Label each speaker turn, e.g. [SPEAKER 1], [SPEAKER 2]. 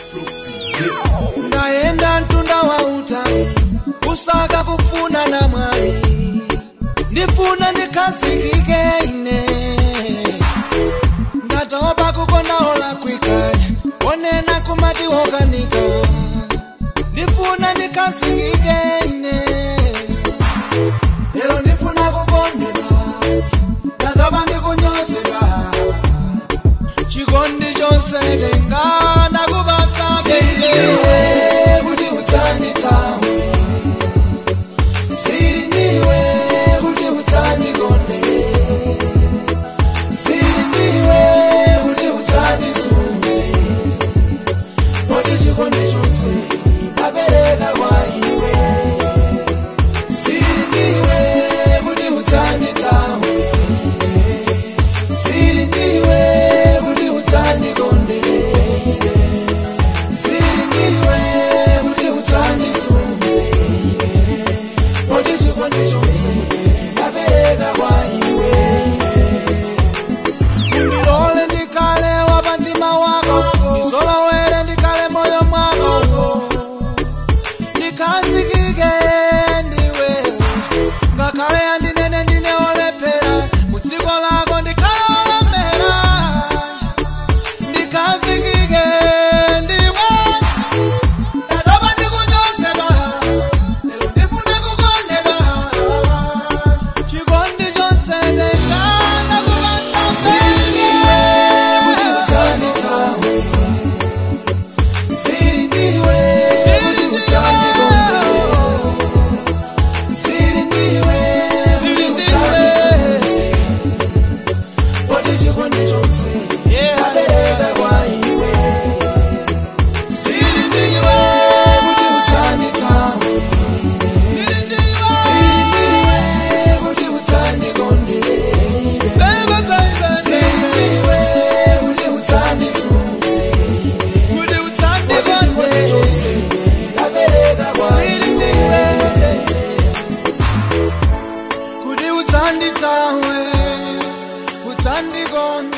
[SPEAKER 1] ndaenda mtunda wa utali kusaka kufuna na mwali ndifuna ndikhasikike ine ndatopa kukondaola kwikale onena kumati wokanika ndifuna ndikhasikike ine lero ndifuna kukondedwa ndatopa ndikunyozedwa chikondi chonse tenga ndakupatsa
[SPEAKER 2] Siriwe kuti utsani tawe Siri ndiwe kuti utsani konde Siri ndiwe kuti utsani sunze Kodi chikondi chonse apereka kwa iwe Siri ndiwe kuti utsani tawe Siri ndiwe kuti utsani konde Siri ndiwe kuti utsani sunze Kodi chikondi chonse apereka kwa iwe
[SPEAKER 1] ndilole ndikale wapantima wako ndisolowere ndikale moyo mwako ndikhazikike ndiwe ngakhale andinene ndine olephera mudziko lako ndikhale olemera ndikhazikike ndiwe ndatopa ndikunyozedwa lero ndifuna kukondedwa chikondi chonse tenga ndakupatsa
[SPEAKER 2] kuti utsani tawe Siri ndiwe kuti utsani konde Siri ndiwe kuti utsani sunze Kodi chikondi chonse apereka kwa iwe Siri ndiwe kuti utsani tawe Siri ndiwe kuti utsani konde Siri ndiwe kuti utsani sunze Kodi chikondi chonse apereka kwa iwe
[SPEAKER 1] kuti utsanditawe utsandikonde